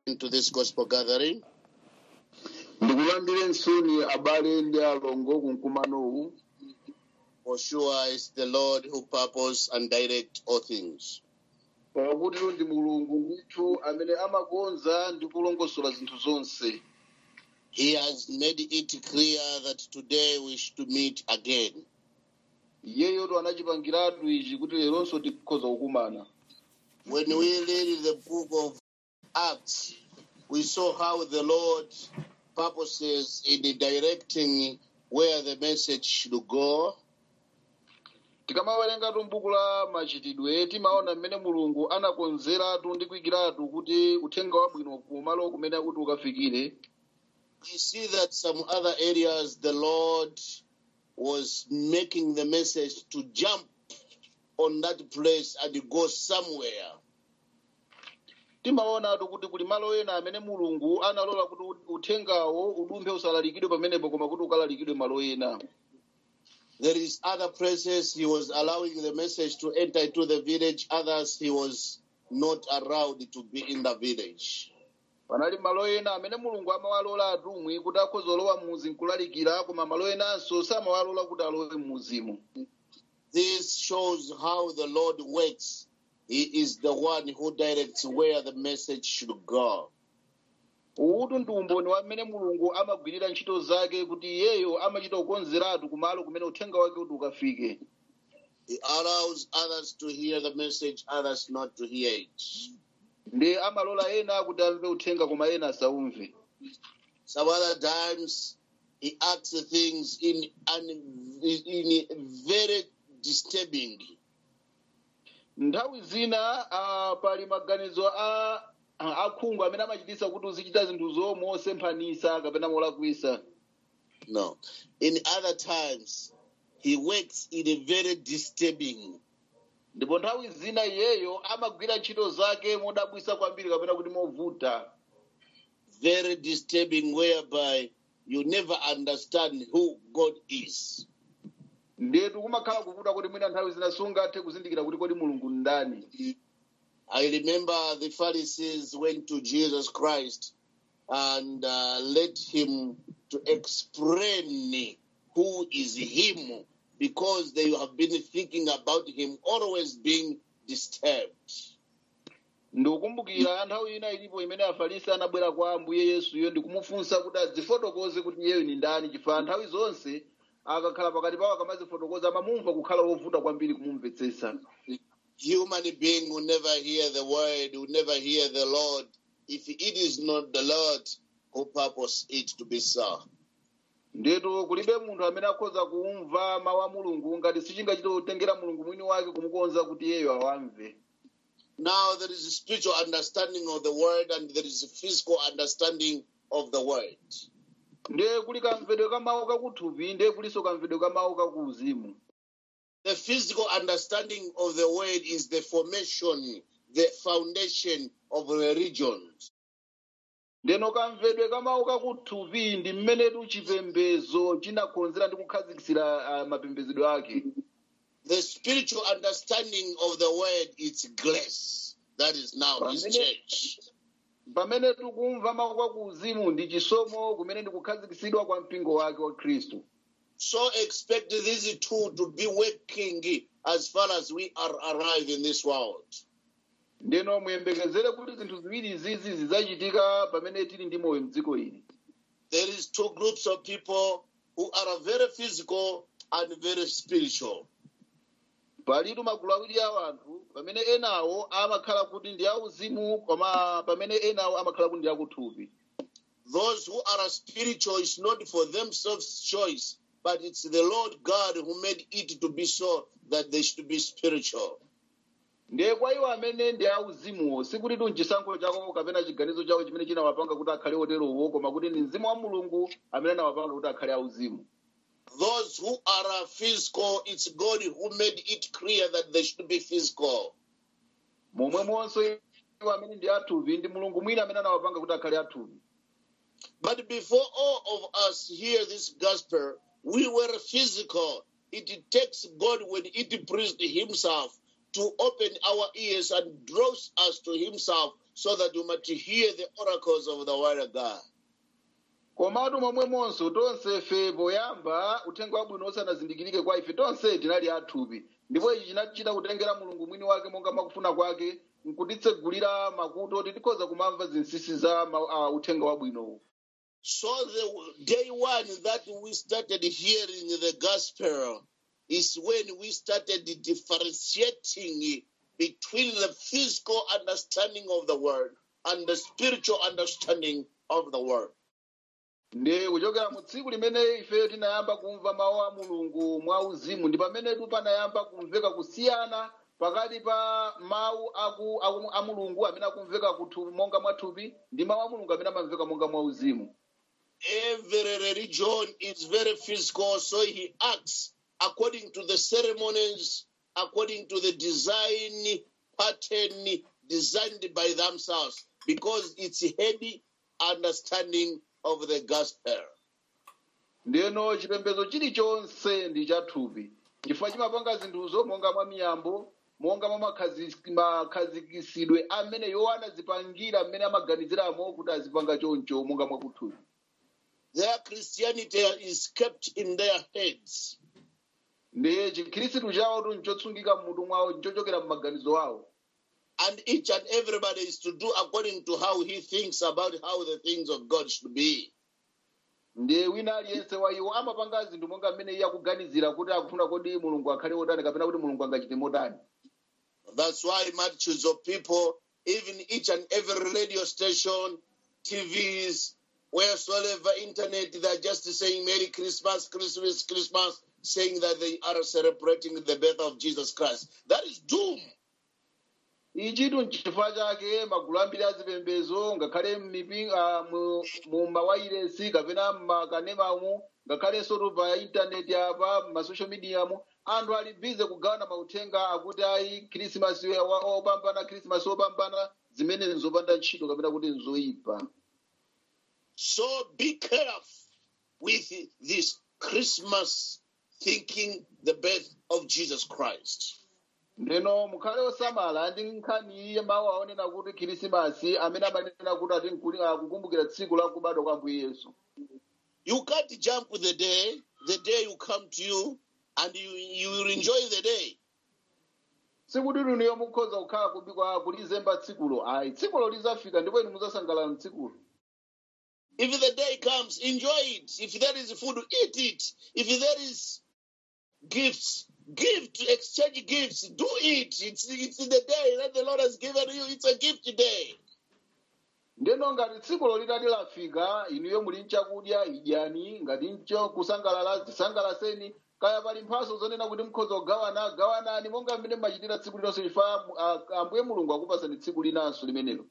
to this gospel gathering. ndikulandire nsoni abale ndi alongo ku mkumanowu For sure, it's the Lord who purpose and direct all things. pakuti ndi mulungu ndithu amene amakonza ndi kulongosola zinthu zonse He has made it clear that today we should meet again. iyeyotu anachipangiratu ichi kuti leronso tikhoza kukumana When we read the book of Acts, we saw how the Lord purposes in directing where the message should go. tikamawerengatu m'buku la machitidwe timaona mmene mulungu anakonzeratu ndi kuyikiratu kuti uthenga wabwino kumalo kumene kuti ukafikire We see that some other areas the Lord was making the message to jump on that place and go somewhere. timaonatu kuti kuli malo ena amene mulungu analola kuti uthengawo udumphe usalalikidwe pamenepo koma kuti ukalalikidwe malo ena There is other places he was allowing the message to enter into the village. Others he was not allowed to be in the village. panali malo ena amene mulungu amawalola atumwi kuti akhoza olowa m'muzi nkulalikira koma malo enanso samawalola kuti alowe m'muzimu This shows how the Lord works. He is the one who directs where the message should go. uwu ndi umboni wa mmene mulungu amagwirira ntchito zake kuti iyeyo amachita kukonzeratu kumalo kumene uthenga wake kuti ukafike He allows others to hear the message, others not to hear it. ndi amalola ena kuti amve uthenga koma ena asaumve Some other times he acts things in, un, in very disturbing. nthawi zina ah, pali maganizo a a- akhungu amene amachititsa kuti uzichita zinthuzo mosemphanisa kapena molakwisa No. In other times, he works in a very disturbing. ndipo nthawi zina iyeyo amagwira ntchito zake modabwisa kwambiri kapena kuti movuta very disturbing whereby you never understand who God is. ndetu kumakhala kuvuta kuti mwina nthawi zina sungathe kuzindikira kuti kodi mulungu ndani I remember the Pharisees went to Jesus Christ and uh, led him to explain who is him because they have been thinking about him always being disturbed. ndikukumbukira nthawi ina ilipo imene afarisi anabwera kwa ambuye yesuyo ndikumufunsa kuti adzifotokoze kuti iyeyo ni ndani chifukwa nthawi zonse akakhala pakati pawo akamazifotokoza amamumva kukhala wovuta kwambiri kumumvetsetsa Human being will never hear the word, will never hear the Lord if it is not the Lord who purpose it to be so. ndetu kulibe munthu amene akhoza kumva mawu a mulungu ngati sichingachite kutengera mulungu mwini wake kumukonza kuti iyeyo awamve Now there is a spiritual understanding of the word and there is a physical understanding of the word. ndiye kuli kamvedwe ka mawu kakuthupi ndiye kulinso kamvedwe ka mawu kakuuzimu The physical understanding of the word is the formation, the foundation of religions. ndeno kamvedwe ka mawu kakuthupi ndi mmenetu chipembedzo chinakonzera ndi kukhazikitsira ah, mapembedzedwe ake The spiritual understanding of the word is grace. That is now his Amen. church. pamene tikumva mawu kwakuuzimu ndi chisomo kumene ndi kukhazikitsidwa kwa mpingo wake wa khristu So expect these two to be working as far as we are alive in this world. ndeno muyembekezere kuti zinthu ziwiri izizi zidzachitika pamene tili ndi moyo mdziko ili There is two groups of people who are very physical and very spiritual. palitu magulu awiri a anthu pamene enawo amakhala kuti ndi auzimu koma pamene enawo amakhala kuti ndi akuthupi Those who are spiritual is not for themselves choice, but it's the Lord God who made it to be so that they should be spiritual. ndiye kwa iwo amene ndi auzimuwo sikuti tu nchisankho chako kapena chiganizo chawo chimene chinawapanga kuti akhale oterowo koma kuti ndi mzimu wa mulungu amene anawapanga kuti akhale auzimu Those who are physical, it's God who made it clear that they should be physical. momwemonso iwo amene ndi athupi ndi mulungu mwini amene anawapanga kuti akhale athupi But before all of us hear this gospel, we were physical. It takes God when it pleased Himself to open our ears and draws us to Himself so that you might hear the oracles of the word of God. komatu momwemonso tonse fe poyamba uthenga wabwino usanazindikirike kwa ife tonse tinali athupi ndipo ichi chinachita kutengera mulungu mwini wake monga mwakufuna kwake nkutitsegulira makutu oti tikhoza kumamva zinsinsi za ma- uh, uthenga wabwinowu So the day one that we started hearing the gospel is when we started differentiating between the physical understanding of the word and the spiritual understanding of the word. ndi kuchokera mu tsiku limene ife tinayamba kumva mawu a mulungu mwa uzimu ndi pamenetu panayamba kumveka kusiyana pakati pa mawu aku, aku, a mulungu amene akumveka kuthupi monga mwathupi ndi mawu a mulungu amene amamveka monga mwa uzimu Every religion is very physical, so he acts according to the ceremonies, according to the design pattern designed by themselves, because it's heady understanding of the gospel. ndeno chipembedzo chilichonse ndi chathupi chifukwa chimapanga zinthuzo monga mwa miyambo monga mwa makhazi- makhazikisidwe amene iwo anazipangira mmene amaganiziramo kuti azipanga choncho monga mwakuthupi Their Christianity is kept in their heads. ndi chikhirisitu chawo nchotsungika mmutu mwawo nchochokera m'maganizo awo And each and everybody is to do according to how he thinks about how the things of God should be. ndi wina aliyense wa iwo amapanga zinthu monga mmene iye akuganizira kuti akufuna kodi mulungu akhale wotani kapena kuti mulungu angachite motani That's why multitudes of people, even each and every radio station, TVs, wheresoever internet, they're just saying Merry Christmas, Christmas, Christmas, saying that they are celebrating the birth of Jesus Christ. That is doom. ichitu nchifukwa chake magulu ambiri azipembezo ngakhale m'mipi- ah, mu- mu mawayiresi kapena m'makanemamu ngakhalenso tu pa intaneti apa m'masocial mediamu anthu ali bize kugawana mauthenga akuti ayi khrisimasi wa- opambana khrisimasi opambana zimene nzopanda ntchito kapena kuti nzoyipa So be careful with this Christmas thinking the birth of Jesus Christ. ndeno mukhale osamala ndi nkhani iye mawu aonena kuti khrisimasi amene amanena kuti ati nkuli- akukumbukira tsiku la kubadwa kwa mbuye yesu You can't jump the day, the day will come to you, and you, you will enjoy the day. sikuti luniyo mukhoza kukhala kubikwa kulizemba tsikulo ayi tsikulo lizafika ndipo inu muzasangalala mtsikulo If the day comes, enjoy it. If there is food, eat it. If there is gifts, give to exchange gifts. Do it. It's, it's the day that the Lord has given you. It's a gift day. ndeno ngati tsikulo litati lafika inuyo muli nchakudya idyani ngati ncho kusangalala zisangalaseni kaya pali mphaso zonena kuti mukhoza kugawana gawanani monga mmene mmachitira tsiku linonso lifa ambuye mulungu akupasani tsiku linanso limenelo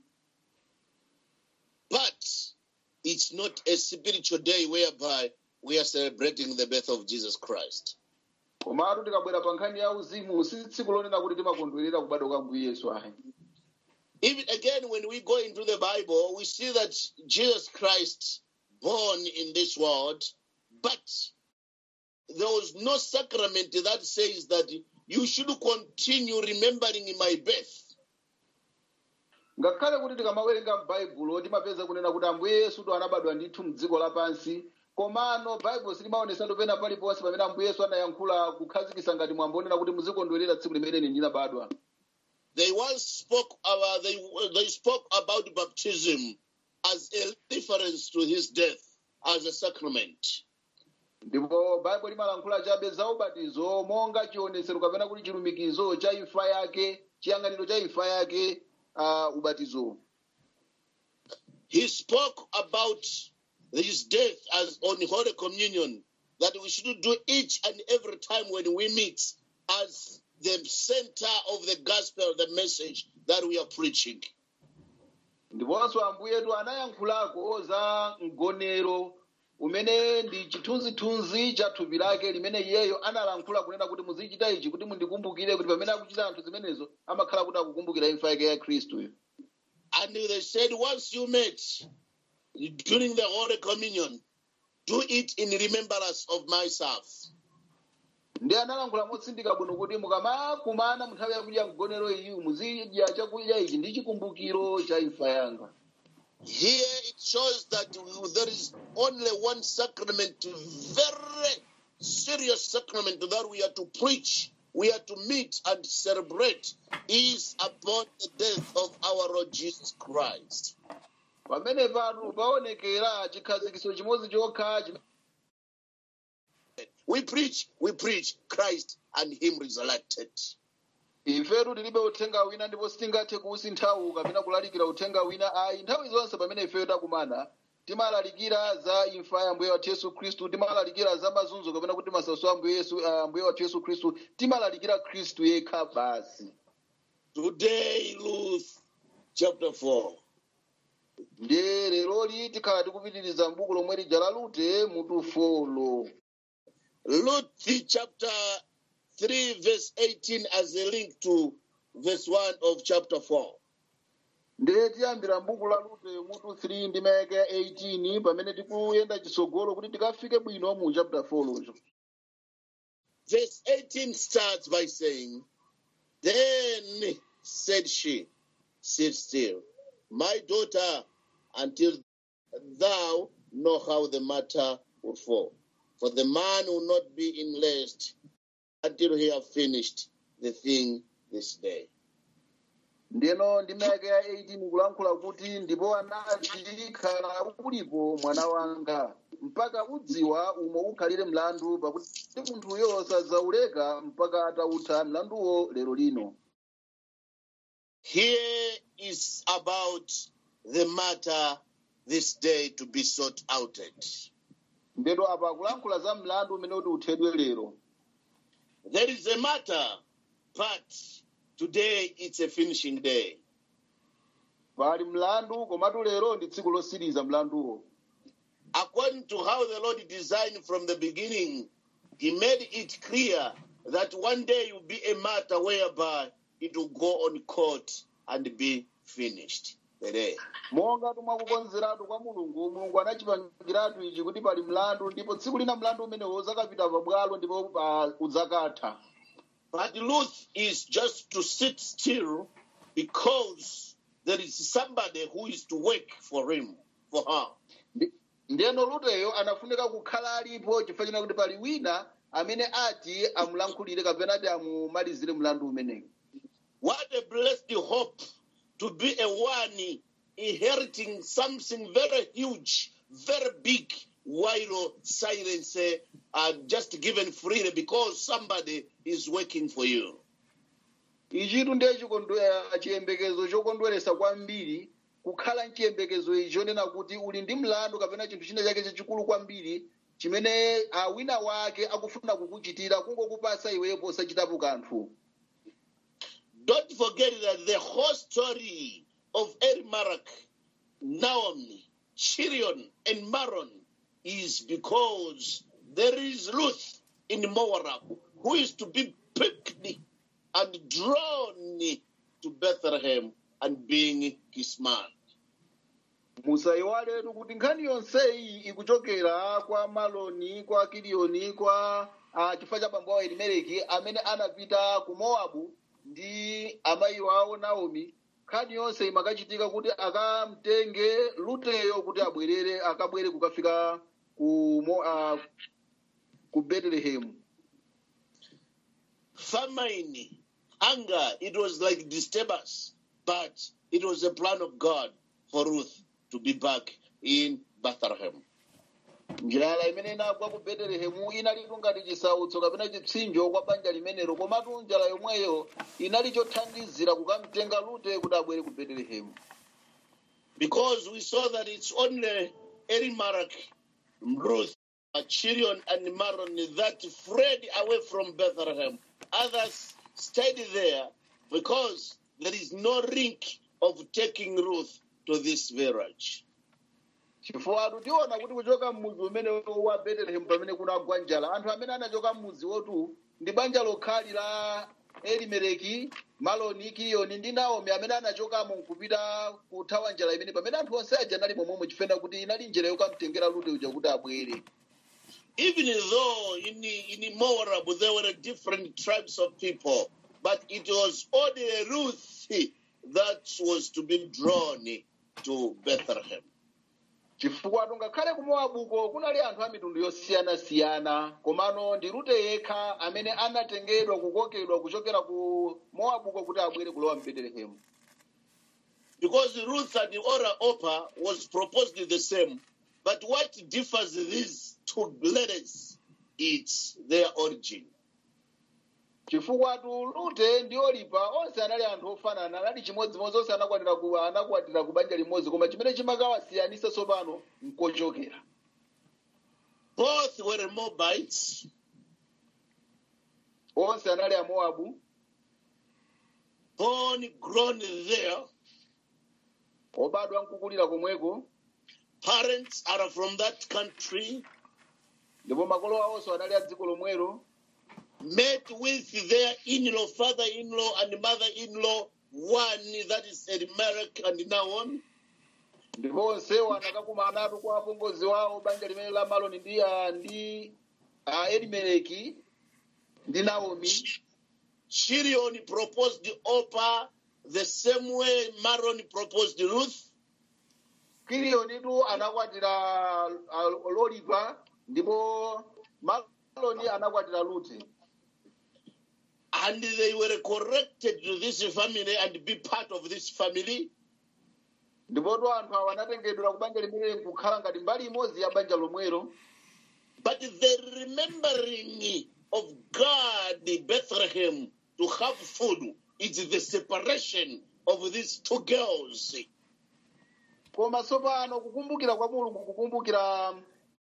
But it's not a spiritual day whereby we are celebrating the birth of Jesus Christ. komatu tikabwera pa nkhani ya uzimu si tsiku lonena kuti timakondwerera kubadwa kwa mbuye yesu ayi Even again, when we go into the Bible, we see that Jesus Christ born in this world, but there was no sacrament that says that you should continue remembering my birth. ngakhale kuti tikamawerenga m'baibulo timapeza kunena kuti ambuye yesu to anabadwa ndithu mdziko lapansi komano baibulo silimaonesatu pena paliponse pamene ambuye yesu anayankhula kukhazikisa ngati mwambo onena kuti muzikondwerera tsiku limene ndinabadwa They once spoke about they, they spoke about baptism as a reference to his death as a sacrament. ndipo baibulo limalankhula chabe za ubatizo monga chionesero kapena kuti chilumikizo cha imfa yake chiyang'aniro cha imfa yake uh, ubatizo He spoke about his death as on Holy Communion, that we should do each and every time when we meet as the center of the gospel, the message that we are preaching. ndiponso ambuyetu anayankhulako za mgonero umene ndi chithunzithunzi cha thupi lake limene iyeyo analankhula kunena kuti muzichita ichi kuti mundikumbukire kuti pamene akuchita anthu zimenezo amakhala kuti akukumbukira imfa yake ya khristuyo And they said, once you met during the Holy Communion, do it in remembrance of myself. ndi analankhula motsindika bwino kuti mukamakumana mu nthawi yakudya mgonero iyi muzidya chakudya ichi ndi chikumbukiro cha imfa yanga Here it shows that there is only one sacrament, very serious sacrament that we are to preach, we are to meet and celebrate, is upon the death of our Lord Jesus Christ. pamene pano paonekera chikhazikiso chimodzi chokha chimene We preach, we preach Christ and Him resurrected. ifetu tilibe uthenga wina ndipo sitingathe kuwusinthawu kapena kulalikira uthenga wina ayi nthawi zonse pamene ifeyo takumana timalalikira za imfa ya ambuye wathu yesu khristu timalalikira za mazunzo kapena kuti masautso a ambuye yesu a ambuye wathu yesu khristu timalalikira khristu yekha basi Today, Ruth chapter 4. ndiye leroli tikhala tikupitiriza m'buku lomwe lija la rute mutu folo Ruth chapter 3, verse 18, as a link to verse 1 of chapter 4. ndiye tiyambira m'buku la rute mutu 3 ndi mayaka ya 18 pamene tikuyenda chitsogolo kuti tikafike bwino mu chapter 4 locho Verse 18 starts by saying, Then said she, Sit still, my daughter, until thou know how the matter will fall. For the man will not be in rest until he have finished the thing this day. ndiyeno ndi mayaka ya 18 kulankhula kuti ndipo anati khala ulipo mwana wanga mpaka udziwa umo ukhalire mlandu pakuti munthuyo sadzauleka mpaka atautha mlanduwo lero lino Here is about the matter this day to be sought outed. ndeto apa akulankhula za mlandu umene kuti uthedwe lero There is a matter, but today it's a finishing day. pali mlandu komatu lero ndi tsiku losiriza mlanduwo According to how the Lord designed from the beginning, He made it clear that one day will be a matter whereby it will go on court and be finished. The day. monga mwakukonzeratu kwa mulungu mulungu anachipangiratu ichi kuti pali mlandu ndipo tsiku lina mlandu umenewo uzakapita pabwalo ndipo pa- udzakatha But Ruth is just to sit still because there is somebody who is to work for him, for her. Ndi- ndiyeno luteyo anafunika kukhala alipo chifukwa china kuti pali wina amene ati amulankhulire kapena ati amumalizire mlandu umenewu What a blessed hope to be a one inheriting something very huge, very big, while silence uh, are just given freely because somebody is working for you. ichitu ndiye chikondwe- chiyembekezo chokondweresa kwambiri kukhala mchiyembekezo ichi chonena kuti uli ndi mlandu kapena chinthu china chake chachikulu kwambiri chimene ah, wina wake akufuna kukuchitira kungokupasa iweyo posachitapo kanthu Don't forget that the whole story of Elimelech, Naomi, Chirion, and Maron is because there is Ruth in Moab who is to be picked and drawn to Bethlehem and being his man. musayiwaletu kuti nkhani yonseyi ikuchokera kwa maloni kwa kiliyoni kwa uh, chifukwa cha bambo awo elimeleki amene anapita ku mowabu ndi amayi wawo naomi nkhani yonse imakachitika kuti akamtenge luteyo kuti abwerere akabwere kukafika ku, Mo- uh, ku betelehemu famine, hunger, it was like disturbance, but it was a plan of God for Ruth to be back in Bethlehem. njala imene inagwa ku betelehemu inalitu ngati chisautso kapena chipsinjo kwa banja limenelo komatu njala yomweyo inali chothandizira kukamtenga lute kuti abwere ku betelehemu Because we saw that it's only Elimelech, Ruth, Chirion, and Maron that fled away from Bethlehem. Others stayed there because there is no link of taking Ruth to this village. chifukwa tiona kuti kuchoka mudzi umene wa betelehemu pamene kunagwa njala anthu amene anachoka mudzi wotu ndi banja lokhali la elimeleki maloni kiliyoni ndi naomi amene anachokamo nkupita kuthawa njala imene pamene anthu onse aja anali momwemo chifukwa kuti inali njira yokamtengera lute uja kuti abwere even though in, in Moab there were different tribes of people, but it was only Ruth that was to be drawn to Bethlehem. chifukwa ngakhale ku mowabuko kunali anthu a mitundu yosiyanasiyana komano ndi rute yekha amene anatengedwa kukokedwa kuchokera ku mowabuko kuti abwere kulowa mu betelehemu Because Ruth and Ora Opa was proposed the same, but what differs these two ladies is their origin. chifukwa tu rute ndi olipa onse anali anthu ofanana anali chimodzimodzi onse anakwatira ku anakwatira ku banja limodzi koma chimene chimakawasiyanisa tsopano nkochokera Both were Moabites, onse anali a mowabu born, grown there. obadwa nkukulira komweko Parents are from that country. ndipo makolo awonso anali a dziko lomwelo met with their in-law, father-in-law, and mother-in-law, one that is Elimelech and Nahon. ndipo onsewo anakakumanatu kwa apongozi wawo banja limene la maloni ndi a ndi a elimeleki ndi naomi Shirion proposed Opa the same way Maron proposed Ruth. kiliyonitu anakwatira a, lolipa ndipo maloni anakwatira luti And they were corrected to this family and be part of this family. ndipotu anthu awo anatengedwera ku banja limene nkukhala ngati mbali imodzi ya banja lomwelo But the remembering of God, Bethlehem, to have food, is the separation of these two girls. koma tsopano kukumbukira kwa mulungu kukumbukira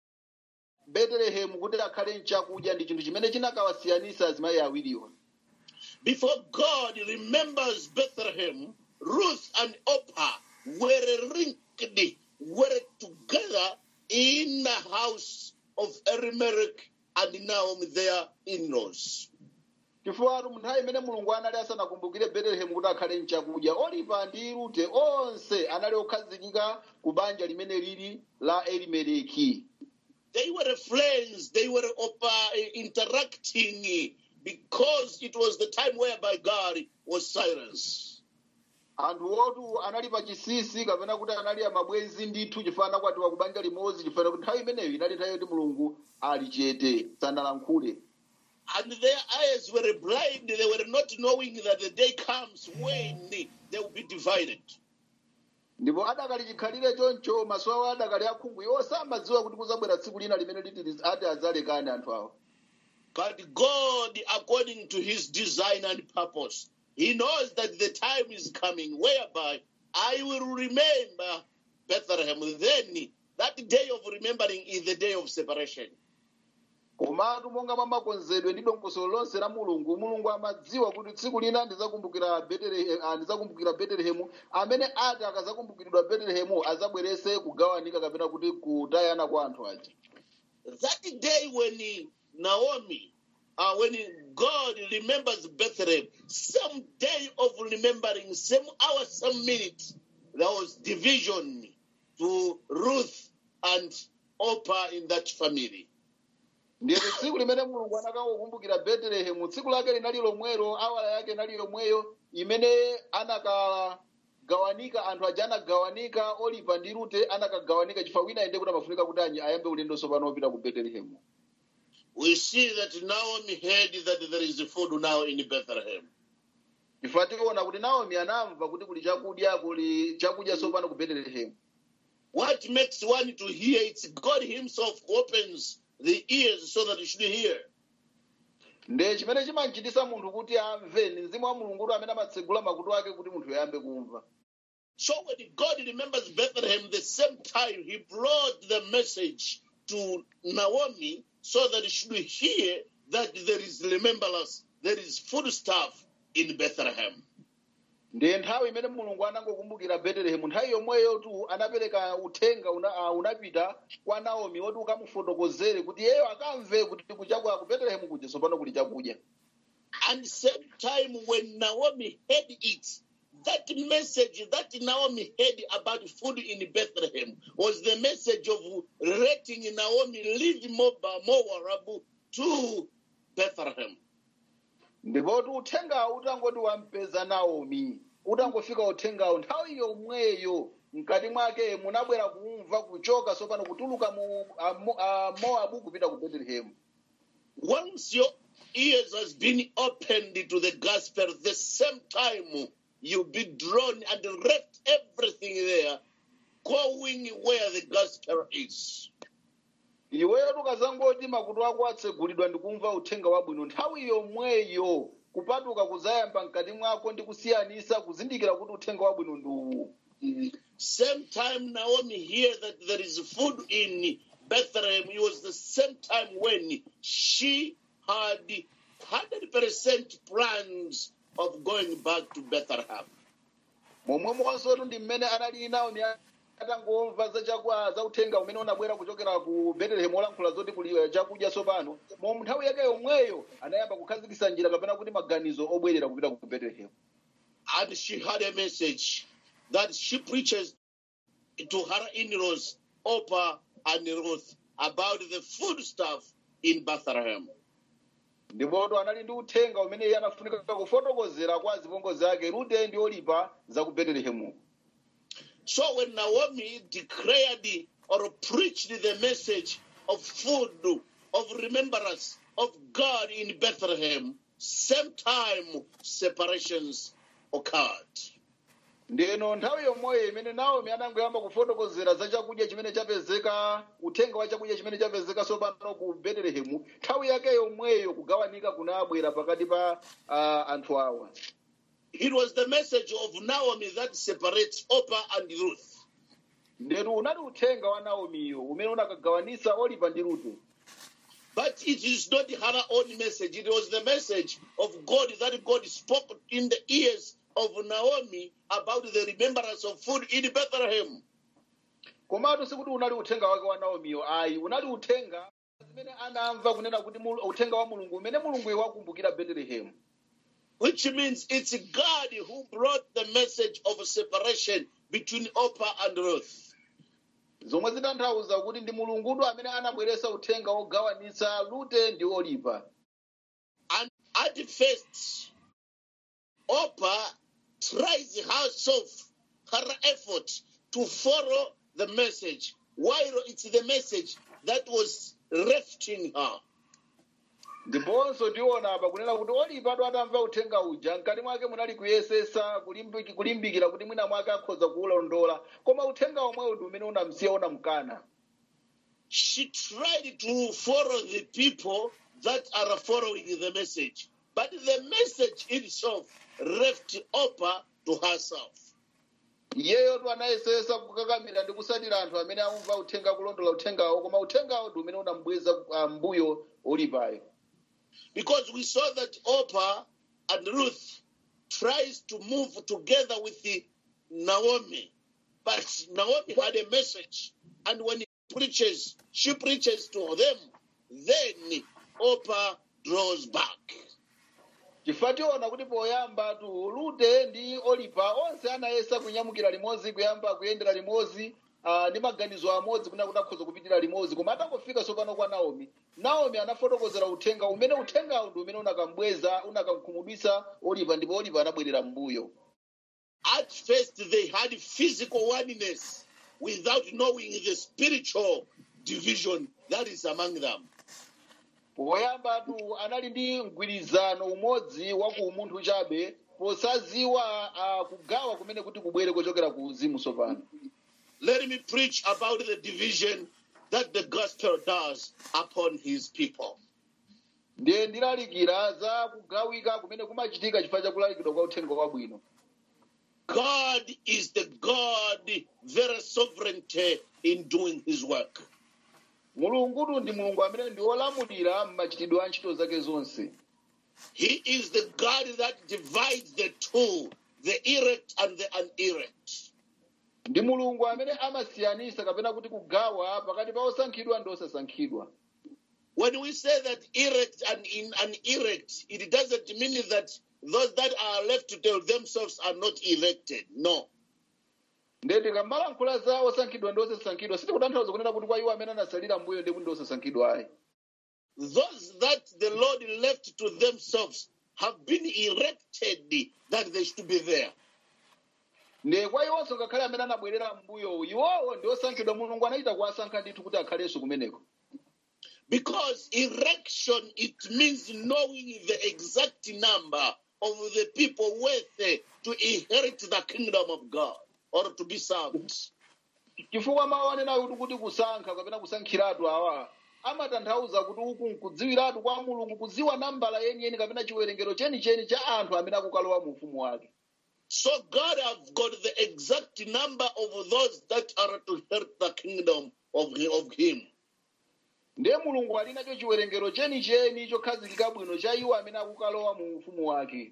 betelehemu kuti akhale mchakudya ndi chinthu chimene chinakawasiyanisa azimayi awiriwa Before God remembers Bethlehem, Ruth and Oprah were linked, were together in the house of Elimelech and Naomi, their in-laws. chifukwa mu nthawi imene mulungu anali asanakumbukire betelehemu kuti akhale mchakudya olipa ndi rute onse anali okhazikika ku banja limene lili la elimeleki They were friends, they were Oprah interacting because it was the time whereby God was silent. anthu otu anali pa chisisi kapena kuti anali amabwenzi ndithu chifukwa anakwatiwa ku banja limodzi chifukwa kuti nthawi imeneyo inali nthawi yoti mulungu ali chete sanalankhule And their eyes were blind, they were not knowing that the day comes when they will be divided. ndipo adakali chikhalire choncho maso awo adakali akhungu iwo samadziwa kuti kuzabwera tsiku lina limene liti liz- ati adzalekane anthu awo But God, according to his design and purpose, he knows that the time is coming whereby I will remember Bethlehem. Then that day of remembering is the day of separation. komatu monga mwa makonzedwe ndi dongosolo lonse la mulungu mulungu amadziwa kuti tsiku lina ndizakumbukira Betelehe- ah, ndizakumbukira betelehemu amene ati akazakumbukiridwa betelehemu azabwerese kugawanika kapena kuti kutayana kwa anthu aja That day when Naomi, uh, when God remembers Bethlehem, some day of remembering, same hour, some minute, there was division to Ruth and Oprah in that family. ndiye tsiku limene mulungu anakakumbukira betelehemu tsiku lake linali lomwelo awala yake inali yomweyo imene anakagawanika anthu aja anagawanika olipa ndi rute anakagawanika chifukwa wina ende kuti amafunika kuti anyi ayambe ulendo tsopano wopita ku betelehemu We see that Naomi heard that there is food now in Bethlehem. chifukwa tikuona kuti naomi anamva kuti kuli chakudya kuli chakudya tsopano ku betelehemu What makes one to hear? It's God Himself opens the ears so that you should hear. nde chimene chimachitisa munthu kuti amve ni mzimu wa mulungu kuti amene amatsegula makutu ake kuti munthu ayambe kumva So when God remembers Bethlehem, the same time He brought the message to Naomi so that she should hear that there is remembrance, there is food stuff in Bethlehem. ndiye nthawi imene mulungu anangokumbukira betelehemu nthawi yomweyo tu anapereka uthenga una, uh, unapita kwa naomi woti ukamufotokozere kuti iyeyo akamve kuti kuchakwa ku betelehemu kuja tsopano kuli chakudya And same time when Naomi heard it, that message that Naomi heard about food in Bethlehem was the message of letting Naomi leave Moab, Moab to Bethlehem. ndipoti uthengawo utangoti wampeza naomi utangofika uthengawo nthawi yomweyo mkati mwake munabwera kumva kuchoka sopano kutuluka mu a, Mo- a moabu kupita ku betelehemu Once your ears has been opened to the gospel, the same time you'll be drawn and left everything there, going where the gospel is. iweyo tukazangoti makutu ako atsegulidwa ndikumva uthenga wabwino nthawi yomweyo kupatuka kuzayamba mkati mwako ndi kusiyanisa kuzindikira kuti uthenga wabwino ndi uwu Same time Naomi hear that there is food in Bethlehem, it was the same time when she had 100% plans of going back to Bethlehem. momwe monsotu ndi mmene anali naomi atangomva za chakwa za uthenga umene unabwera kuchokera ku betelehemu olankhula zoti kuli chakudya tsopano momwe nthawi yake yomweyo anayamba kukhazikitsa njira kapena kuti maganizo obwerera kupita ku betelehemu And she had a message that she preaches to her in-laws, Oprah and Ruth, about the food stuff in Bethlehem. ndipoto anali ndi uthenga umene iye anafunika kufotokozera kwa apongozi ake rute ndi olipa za ku betelehemu So when Naomi declared or preached the message of food, of remembrance of God in Bethlehem, same time separations occurred. ndeno nthawi yomweyo imene naomi anangoyamba kufotokozera za chakudya chimene chapezeka uthenga wa chakudya chimene chapezeka tsopano ku betelehemu nthawi yake yomweyo kugawanika kunabwera pakati pa uh, anthu awa It was the message of Naomi that separates Oprah and Ruth. ndetu unali uthenga wa naomiyo umene unakagawanisa olipa ndi rute But it is not her own message. It was the message of God that God spoke in the ears of Naomi about the remembrance of food in Bethlehem. komatu sikuti unali uthenga wake wa naomiyo ayi unali uthenga zimene anamva kunena kuti mul- uthenga wa mulungu umene mulunguyo wakumbukira betelehemu Which means it's God who brought the message of separation between Oprah and Ruth. zomwe zitanthauza kuti ndi mulungudu amene anabweretsa uthenga wogawanitsa rute ndi olipa And at first, Oprah tries herself, her effort to follow the message, while it's the message that was left in her. ndiponso tiona apa kunena kuti olipatu atamva uthenga uja mkati mwake munali kuyesesa kulimbiki- kulimbikira kuti mwina mwake akhoza kuwulondola koma uthenga omwewo ndi umene unamsiya unamkana She tried to follow the people that are following the message, but the message itself left Oprah to herself. iyeyo tu anayesesa kukakamira ndi kusatira anthu amene amumva uthenga kulondola uthengawo koma uthengawo ndi umene unambweza ah, mbuyo olipayo Because we saw that Oprah and Ruth tries to move together with the Naomi, but Naomi had a message, and when he preaches, she preaches to them. Then Oprah draws back. chifukwa tiona kuti poyamba tu rute ndi olipa onse anayesa kunyamukira limodzi kuyamba kuyendera limodzi ah, ndi maganizo amodzi kuna kuti akhoza kupitira limodzi koma atangofika tsopano kwa naomi naomi anafotokozera uthenga umene uthengawo ndi umene unakambweza unakamkhumudwitsa olipa ndipo olipa anabwerera m'mbuyo At first, they had physical oneness without knowing the spiritual division that is among them. poyamba tu anali ndi mgwirizano umodzi wa ku umunthu chabe posaziwa ah, kugawa kumene kuti kubwere kuchokera ku uzimu tsopano Let me preach about the division that the gospel does upon his people. ndiye ndilalikira za kugawika kumene kumachitika chifukwa cha kulalikidwa kwa uthenga wabwino God is the God, very sovereignty in doing his work. mulungutu ndi mulungu amene ndi wolamulira mmachitidwe a ntchito zake zonse He is the God that divides the two, the erect and the unerect. ndi mulungu amene amasiyanisa kapena kuti kugawa pakati pa osankhidwa ndi osasankhidwa When we say that erect and in an erect, it doesn't mean that those that are left to tell themselves are not elected. No. ndiye tikamalankhula za osankhidwa ndi osasankhidwa sitikutanthauza kunena kuti kwa iwo amene anasalira mbuyo ndi kuti ndi osasankhidwa ayi Those that the Lord left to themselves have been erected that they should be there. ndiye kwa iwonso ngakhale amene anabwerera mbuyowu iwowo ndi osankhidwa mulungu anachita kuwasankha ndithu kuti akhalenso kumeneko Because erection, it means knowing the exact number of the people worthy to inherit the kingdom of God or to be served. chifukwa mawu anena kuti kuti kusankha kapena kusankhiratu awa amatanthauza kuti uku nkudziwiratu kwa mulungu kudziwa nambala yeniyeni kapena chiwerengero chenicheni cha anthu amene akukalowa mu ufumu wake So God have got the exact number of those that are to inherit the kingdom of, of Him. ndiye mulungu ali nacho chiwerengero chenicheni chokhazikika bwino cha iwo amene akukalowa mu ufumu wake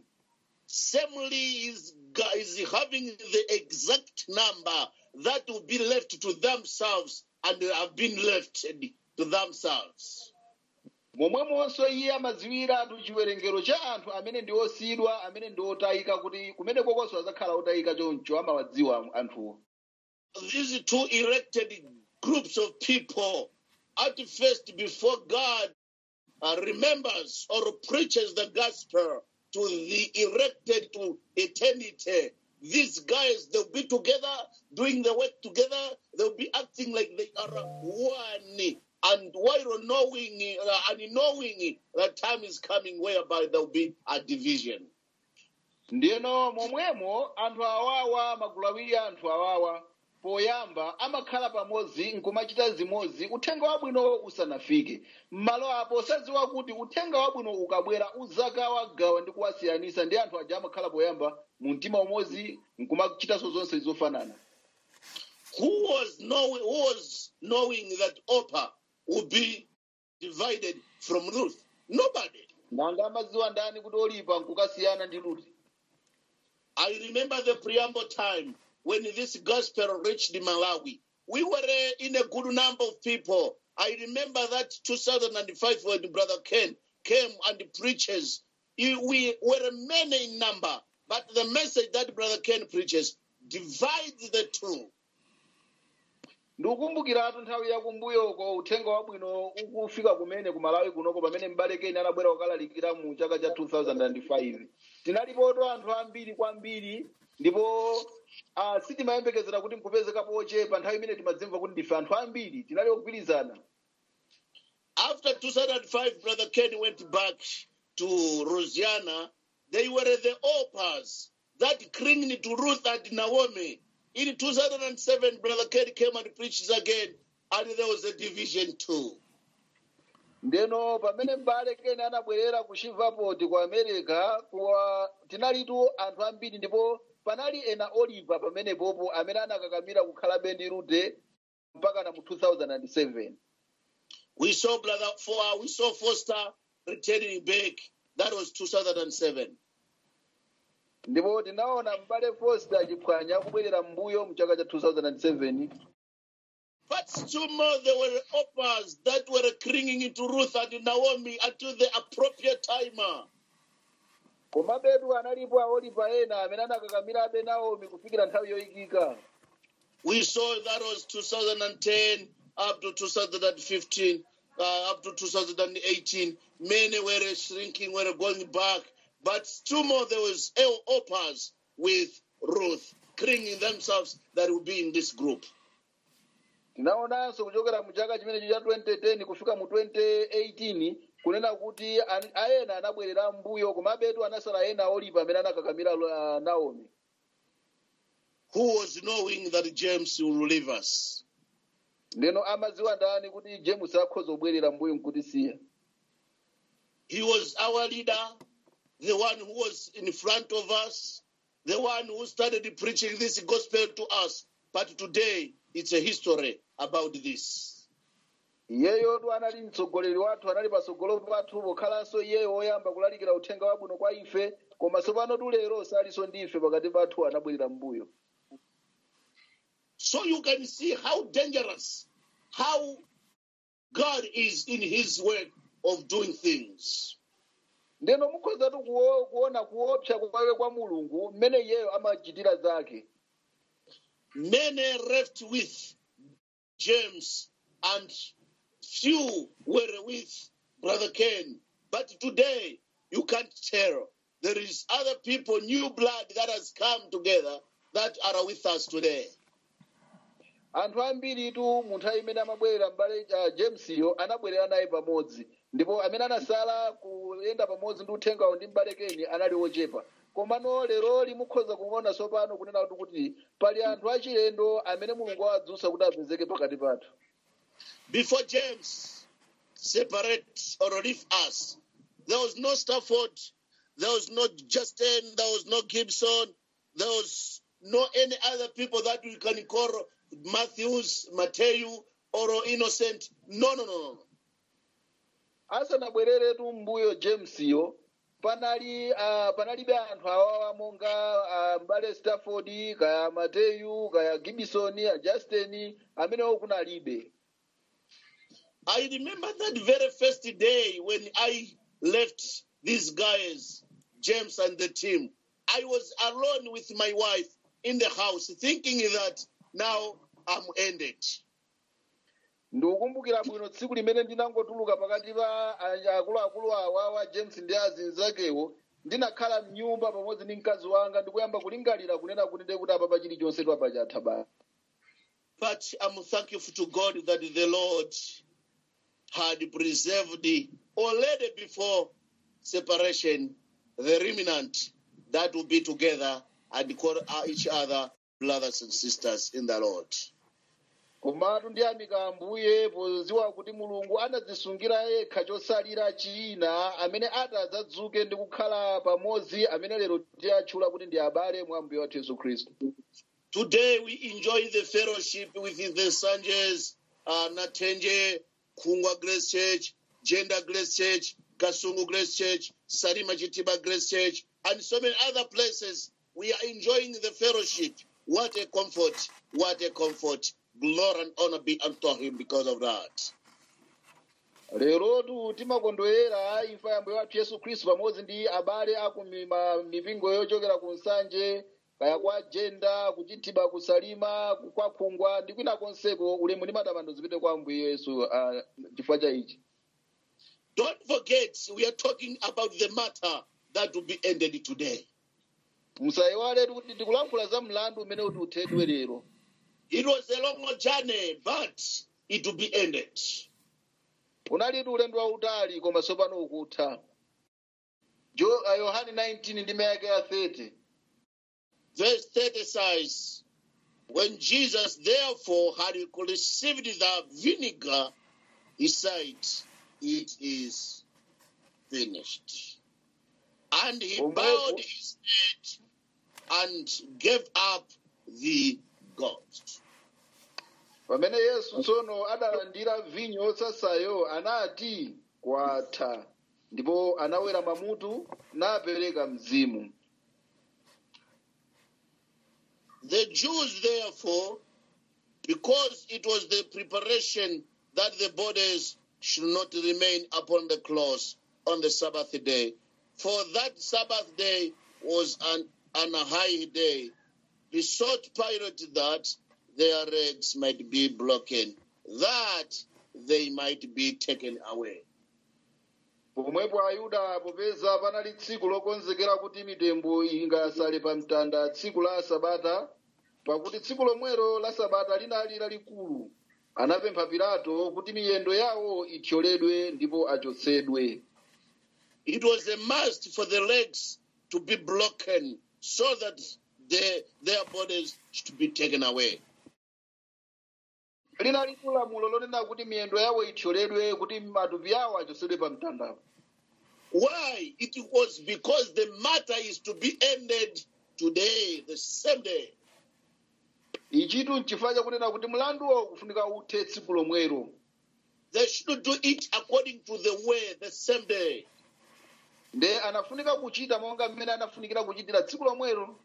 Assembly is, is having the exact number that will be left to themselves and have been left to themselves. momwemonso iye amadziwiratu chiwerengero cha anthu amene ndi osiyidwa amene ndi otayika kuti kumene kokonso azakhala otayika choncho amawadziwa anthuwo These two elected groups of people at first before God uh, remembers or preaches the gospel to the elected to eternity. These guys, they'll be together, doing the work together. They'll be acting like they are one. And while knowing uh, and knowing that time is coming whereby there'll be a division. ndiyeno momwemo anthu awawa magulu awiri a anthu awawa poyamba amakhala pamodzi nkumachita zimodzi uthenga wabwino usanafike m'malo apo sadziwa kuti uthenga wabwino ukabwera uzagawagawa ndi kuwasiyanisa ndi anthu aja amakhala poyamba mu mtima umodzi nkumachitanso zonse zofanana who was knowing who was knowing that Oprah would be divided from Ruth? Nobody. nanga amadziwa ndani kuti olipa nkukasiyana ndi luti I remember the preamble time when this gospel reached Malawi. We were uh, in a good number of people. I remember that 2005 when Brother Ken came and preaches. He- We were many in number, but the message that Brother Ken preaches divides the two. ndikukumbukiratu nthawi yakumbuyoko uthenga wabwino ukufika kumene kumalawi kunoko pamene m'bale keni anabwera kukalalikira mu chaka cha 2005 tinalipoto anthu ambiri kwambiri ndipo uh, sitimayembekezera kuti nkupezekapo ochepa nthawi imene timadzimva kuti ndife anthu ambiri tinali ogwirizana After 2005, Brother Ken went back to Rosiana. They were the Opas that clinged to Ruth and Naomi. In 2007, Brother Ken came and preached again, and there was a division too. ndeno pamene m'bale keni anabwerera ku shivaport ku america kuwa tinalitu anthu ambiri ndipo panali ena oliva pamenepopo amene anakakamira kukhalabe ndi rute mpaka na mu 2007 We saw Brother For, we saw Foster returning back. That was 2007. ndipo tinaona m'bale foster chiphwanya akubwerera m'mbuyo mu chaka cha 2007 But still more, there were Opas that were clinging to Ruth and Naomi until the appropriate time. komabetu analipo aoliva ena amene anakakamirabe naomi kufikira nthawi yoyikika We saw that was 2010 up to 2015, uh, up to 2018. Many were shrinking, were going back. But still more, there was El Opas with Ruth, clinging themselves that will be in this group. tinaonanso kuchokera mu chaka chimenecho cha 2010 kufika mu 2018 kunena kuti an- aena anabwerera mbuyo komabetu anasala ena aoliva amene anakakamira uh, naomi Who was knowing that James will leave us? ndeno amadziwa ndani kuti james akhoza kubwerera mbuyo nkutisiya He was our leader, the one who was in front of us, the one who started preaching this gospel to us. But today, it's a history about this. iyeyotu anali mtsogoleri wathu anali patsogolo pathu pokhalanso iyeyo woyamba kulalikira uthenga wabwino kwa ife koma tsopano tulero salinso ndife pakati pathu anabwerera mbuyo So you can see how dangerous, how God is in his way of doing things. ndeno mukhozatu kuo- kuona kuopsa kwawe kwa mulungu mmene iyeyo amachitira zake Many left with James, and few were with Brother Ken. But today, you can't tell. There is other people, new blood that has come together that are with us today. anthu ambiritu mu nthawi imene amabwerera m'bale uh, jamesiyo anabwerera naye pamodzi ndipo amene anasala kuyenda pamodzi ndi uthengawo ndi m'bale keni anali ochepa komano leroli mukhoza kuona tsopano kunena kuti kuti pali anthu achilendo amene mulungu wadzutsa kuti apezeke pakati pathu Before James separate or leave us, there was no Stafford, there was no Justin, there was no Gibson, there was no any other people that we can call Matthews, Matthew, or Innocent. No, no, no, no. asanabwereretu mbuyo jamesiyo panali uh, panalibe anthu awawa monga uh, mbale stafford kaya mateyu kaya gibisoni justin amenewo kunalibe I remember that very first day when I left these guys, James and the team. I was alone with my wife in the house, thinking that now I'm ended. ndikukumbukira bwino tsiku limene ndinangotuluka pakati pa a- akuluakulu awa wa james ndi azinzakewo ndinakhala mnyumba pamodzi ndi mkazi wanga ndikuyamba kulingalira kunena kuti ndekuti apapa chilichonse twapa chatha basi But I'm thankful to God that the Lord had preserved already before separation the remnant that will be together and call each other brothers and sisters in the Lord. komatu ndiyamika ambuye poziwa kuti mulungu anadzisungira yekha chosalira china amene atadzadzuke ndi kukhala pamodzi amene lero tiyatchula kuti ndi abale mwa mbuye wathu yesu khristu Today we enjoy the fellowship with the Sanjes, uh, Natenje, Kungwa Grace Church, Gender Grace Church, Kasungu Grace Church, Sarima Chitiba Grace Church, and so many other places. We are enjoying the fellowship. What a comfort! What a comfort! Glory and honor be unto him because of that. lerotu timakondwerera imfa ya mbuye wathu yesu khristu pamodzi ndi abale aku mima- mipingo yochokera ku nsanje kaya kwa jenda kuchitiba kusalima kwa khungwa ndi kwina konseko ulemu ndi matamando zipite kwa mbuye yesu uh, chifukwa cha ichi Don't forget, we are talking about the matter that will be ended today. musayiwaletu kuti tikulankhula za mlandu umene kuti uthedwe lero It was a long journey, but it will be ended. unalitu ulendo wautali koma tsopano ukutha Jo- uh, yohane 19 ndi mayake ya 30 Verse 30 says, When Jesus therefore had received the vinegar, he said, It is finished. And he Omwepo- bowed his head and gave up the ghost. pamene yesu tsono adalandira vinyo yosasayo anati kwatha ndipo anawera mamutu napereka mzimu The Jews, therefore, because it was the preparation that the bodies should not remain upon the cross on the Sabbath day, for that Sabbath day was an, an a high day, besought Pilate that their legs might be broken, that they might be taken away. pomwepo ayuda popeza panali tsiku lokonzekera kuti mitembo ingasale pa mtanda tsiku la sabata pakuti tsiku lomwelo la sabata linali lalikulu anapempha pilato kuti miyendo yawo ithyoledwe ndipo achotsedwe It was a must for the legs to be broken so that the, their bodies should be taken away. linali lamulo lonena kuti miyendo yawo ithyoledwe kuti matupi yawo achotsedwe pa mtandapo Why? It was because the matter is to be ended today, the same day. ichitu nchifukwa chakunena kuti mlanduwo kufunika uthe tsiku lomwelo They should do it according to the way, the same day. nde anafunika kuchita monga mmene anafunikira kuchitira tsiku lomwelo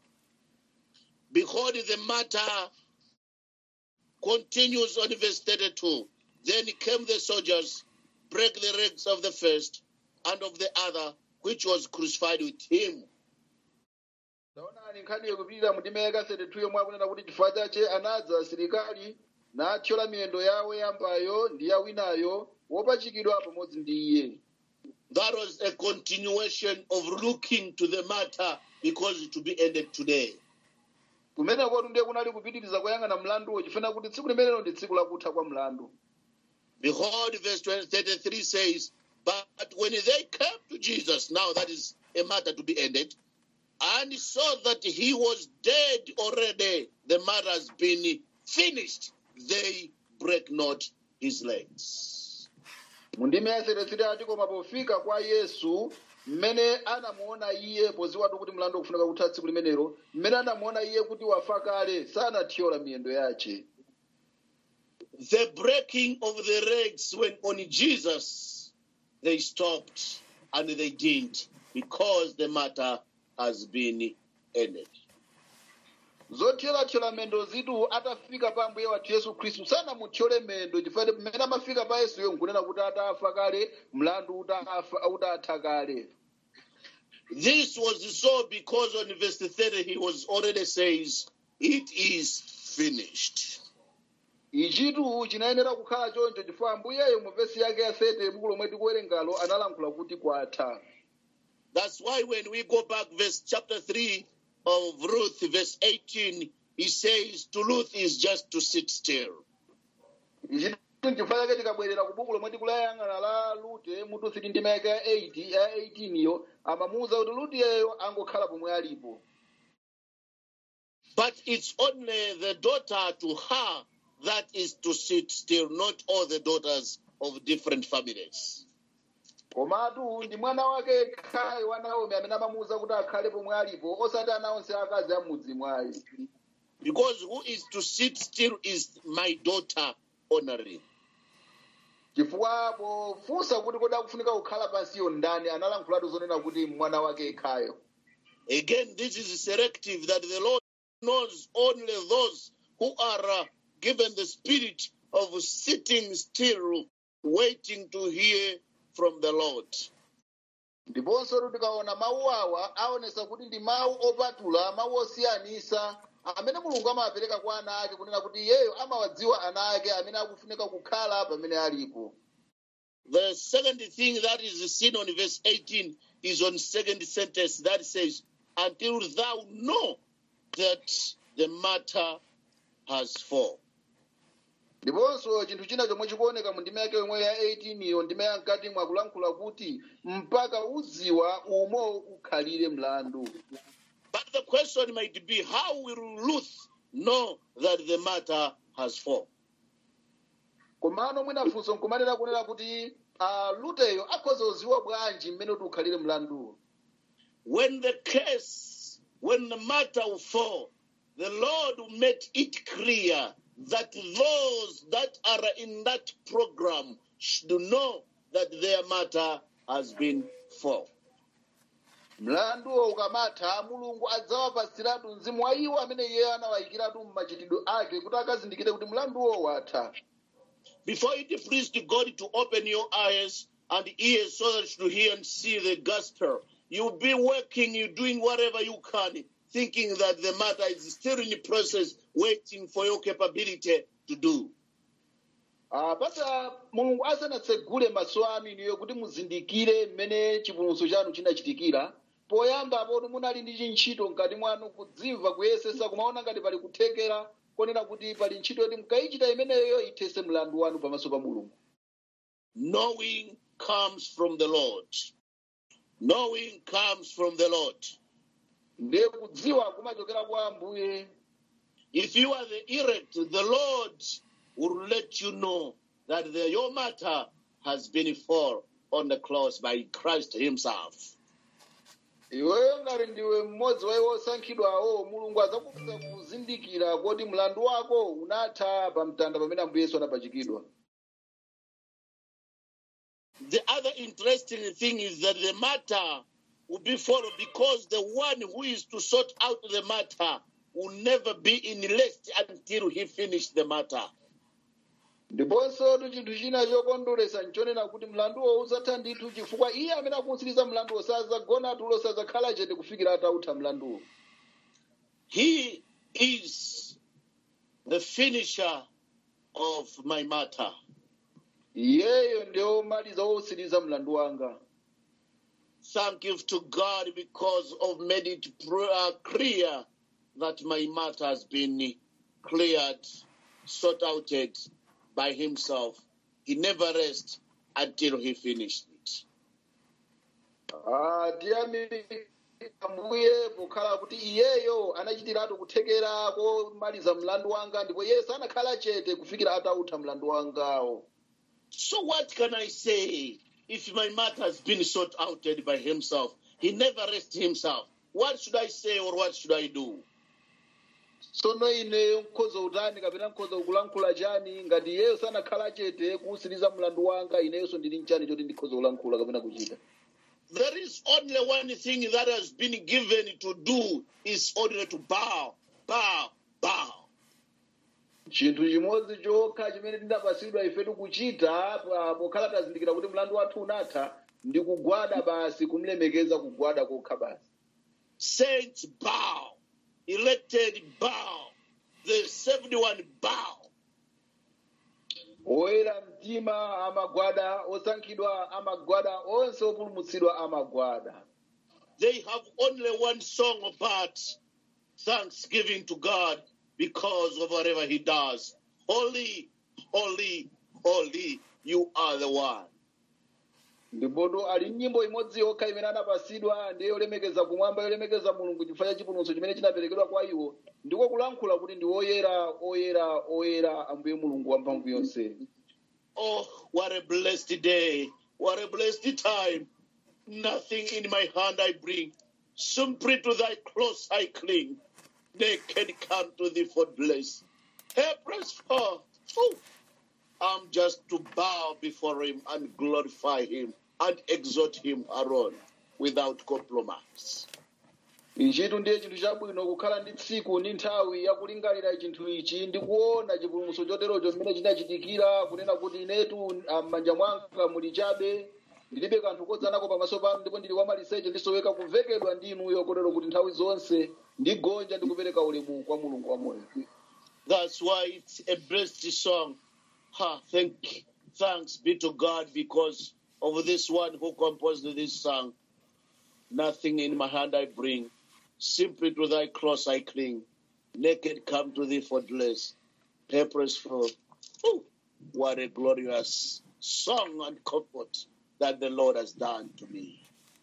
Behold, the matter continues on verse 32. Then came the soldiers, break the legs of the first and of the other, which was crucified with him. taonani nkhani yokupitira mu ndime yaka 32 yomwe akunena kuti chifukwa chache anadza asilikali nathyola miyendo yawo yambayo ndi ya winayo wopachikidwa pamodzi ndi iye That was a continuation of looking to the matter because it will be ended today. kumene koti ndiye kunali kupitiriza kuyang'ana mlanduwo chifuna kuti tsiku limenelo ndi tsiku lakutha kwa mlandu Behold, verse 20, 33 says, But when they came to Jesus, now that is a matter to be ended, and saw that he was dead already, the matter has been finished, they break not his legs. mu ndime ya 33 ati koma pofika kwa yesu mmene anamuona iye poziwatu kuti mlandu ukufunika kutha tsiku limenelo mmene anamuona iye kuti wafa kale sanathyola miyendo yace The breaking of the legs when on Jesus, they stopped and they didn't because the matter has been ended. zothyolathola mendo zitu atafika pa mbuye wathu yesu khristu sanamuthyole mendo chifukwa mmene amafika pa yesuyo nkunena kuti atafa kale mlandu utafa- utatha kale This was so because on verse 30 he was already says, It is finished. ichitu chinayenera kukhala choncho chifukwa mbuyeyo mu vesi yake ya 30 buku lomwe tikuwerengalo analankhula kuti kwatha That's why when we go back, verse chapter 3 of Ruth, verse 18, he says, To Ruth is just to sit still. ichitu chifukwa chake tikabwerera ku buku lomwe tikulayang'ana la lute mutu 3 ndima yake ya 8 ya 18 iyo amamuwuza kuti luteyo angokhala pomwe alipo But it's only the daughter to her that is to sit still, not all the daughters of different families. komatu ndi mwana wake khayi wa naomi amene amamuwuza kuti akhale pomwe alipo osati ana onse akazi amudzi mwayi Because who is to sit still is my daughter honoring. chifukwa pofunsa kuti kodi akufunika kukhala pansiyo ndani analankhulatu zonena kuti mwana wake khayo Again, this is selective that the Lord knows only those who are uh, given the spirit of sitting still, waiting to hear from the Lord. ndiponso tikaona mawu awa aonesa kuti ndi mawu opatula mawu osiyanisa amene mulungu amawapereka kwa ana ake kunena kuti iyeyo amawadziwa ana ake amene akufunika kukhala pamene alipo The second thing that is seen on verse 18 is on second sentence that says, Until thou know that the matter has fall. ndiponso chinthu china chomwe chikuoneka mu ndima yake yomwe ya 18 iyo ndima ya mkati mwakulankhula kuti mpaka uziwa umo ukhalire mlandu But the question might be, how will Ruth know that the matter has fall? komano mwinafunso nkumanena kunena kuti uh, luteyo akhoza uziwa bwanji mmene kuti ukhalire mlanduwo when the case, when the matter will fall, the Lord will make it clear that those that are in that program should know that their matter has been fall. mlanduwo ukamatha mulungu adzawapasiratu mzimu wa iwo amene iye anawayikiratu mmachitidwe ake kuti akazindikire kuti mlanduwo watha Before it pleased God to open your eyes and ears so that you hear and see the gospel, you'll be working, you doing whatever you can, thinking that the matter is still in the process, waiting for your capability to do. Ah, pata mulungu asanatsegule maso anu inuyo kuti muzindikire mmene chipulumutso chanu chinachitikira poyamba poti munali ndi chintchito mkati mwanu kudzimva kuyesesa kumaona ngati pali kuthekera konena kuti pali ntchito yoti mkayichita imeneyo ithese mlandu wanu pamaso pa mulungu Knowing comes from the Lord. Knowing comes from the Lord. ndiye kudziwa kumachokera kwa ambuye If you are the elect, the Lord will let you know that the, your matter has been fall on the cross by Christ Himself. iweyo ngati ndiwe mmodzi wa iwo osankhidwawo mulungu adzakupasa kuzindikira kuti mlandu wako unatha pa mtanda pamene ambuye yesu anapachikidwa The other interesting thing is that the matter will be followed because the one who is to sort out the matter will never be in rest until he finish the matter. ndiponso tu chinthu china chokondweretsa nchonena kuti mlanduwo uzatha ndithu chifukwa iye amene akuwutsiriza mlanduwo sazagona tulo sazakhala chete kufikira atawutha mlanduwo He is the finisher of my matter. iyeyo ndiye womaliza wowutsiriza mlandu wanga Thank you to God because of made it pr- uh, clear that my matter has been cleared, sorted out by himself. He never rests until he finished it. Ah, tiyamika mbuye pokhala kuti iyeyo anachitiratu kuthekera komaliza mlandu wanga ndipo iye sanakhala chete kufikira atawutha mlandu wangawo So what can I say if my matter has been sorted out by himself? He never rests himself. What should I say or what should I do? tsono ineyo nkhoza utani kapena nkhoza kulankhula chani ngati iyeyo sanakhala chete kuwutsiriza mlandu wanga ineyonso ndili nchani choti ndikhoza kulankhula kapena kuchita There is only one thing that has been given to do is only to bow, bow, bow. chinthu chimodzi chokha chimene tinapatsidwa ifetu kuchita pa- pokhala tazindikira kuti mlandu wathu unatha ndi kugwada basi kumlemekeza kugwada kokha basi Saints bow, elected bow, the 71 bow. oyera mtima amagwada osankhidwa amagwada onse opulumutsidwa amagwada They have only one song about thanksgiving to God because of whatever He does. Holy, holy, holy, you are the one. ndipotu ali nyimbo imodzi yokha imene anapatsidwa ndiye yolemekeza kumwamba yolemekeza mulungu chifukwa cha chipulumutso chimene chinaperekedwa kwa iwo ndiko kulankhula kuti ndi oyera oyera oyera ambuye mulungu wamphamvu yonse Oh, what a blessed day. What a blessed time. Nothing in my hand I bring. Simply to thy cross I cling. Naked come to thee for bless. Helpless for. Oh, I'm just to bow before him and glorify him and exalt him alone without compromise. ichitu ndiye chinthu chabwino kukhala ndi tsiku ndi nthawi yakulingalira chinthu ichi ndi kuona chipulumutso choterocho mmene chinachitikira kunena kuti inetu ah, m'manja mwanga muli chabe ndilibe kanthu kodzanako pamaso panu ndipo ndili wamaliseche ndisoweka kuvekedwa ndi inuyo kotero kuti nthawi zonse ndigonja ndi kupereka ulemu kwa mulungu wamoyo That's why it's a blessed song. Ha, thank, thanks be to God because of this one who composed this song. Nothing in my hand I bring, simply to thy cross I cling. Naked come to thee for bless, purposeful. Ooh, what a glorious song and comfort that the Lord has done to me.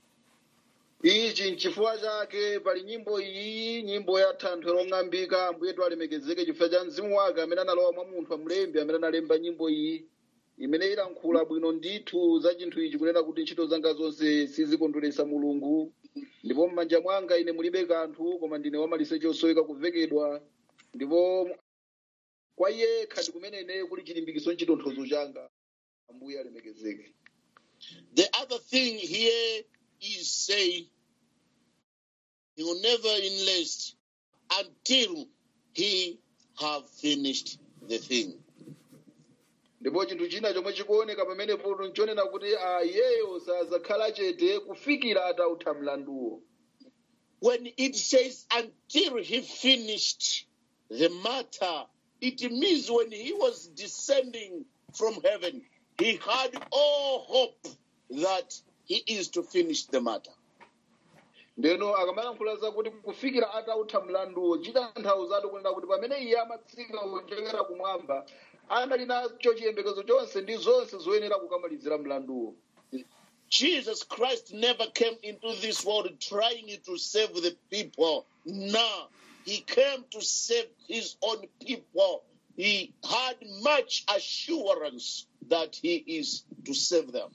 ichi nchifukwa chake pali nyimbo iyi nyimbo ya thanthwe long'ambika ambuyetu alemekezeke chifukwa cha mzimu wake amene analowa mwa munthu amlembi amene analemba nyimbo iyi imene ilankhula bwino ndithu za chinthu ichi kunena kuti ntchito zanga zonse sizikondweretsa mulungu ndipo m'manja mwanga ine mulibe kanthu koma ndine wamaliseche osoweka kuvekedwa ndipo kwa iye khandi kumene ine kuli chilimbikiso nchitonthozo changa ambuye alemekezeke The other thing here is saying he will never enlist until he have finished the thing. ndipo chinthu china chomwe chikuoneka pamenepo nchonena kuti ah, iyeyo sazakhala chete kufikira atawutha mlanduwo When it says until he finished the matter, it means when he was descending from heaven, he had all hope that he is to finish the matter. ndeno akamalankhula zakuti kufikira atawutha mlanduwo chitanthauza kunena kuti pamene iye amatsika kuchokera kumwamba anali nacho chiyembekezo chonse ndi zonse zoyenera kukamalizira mlanduwo Jesus Christ never came into this world trying to save the people. No, he came to save his own people. He had much assurance that he is to save them.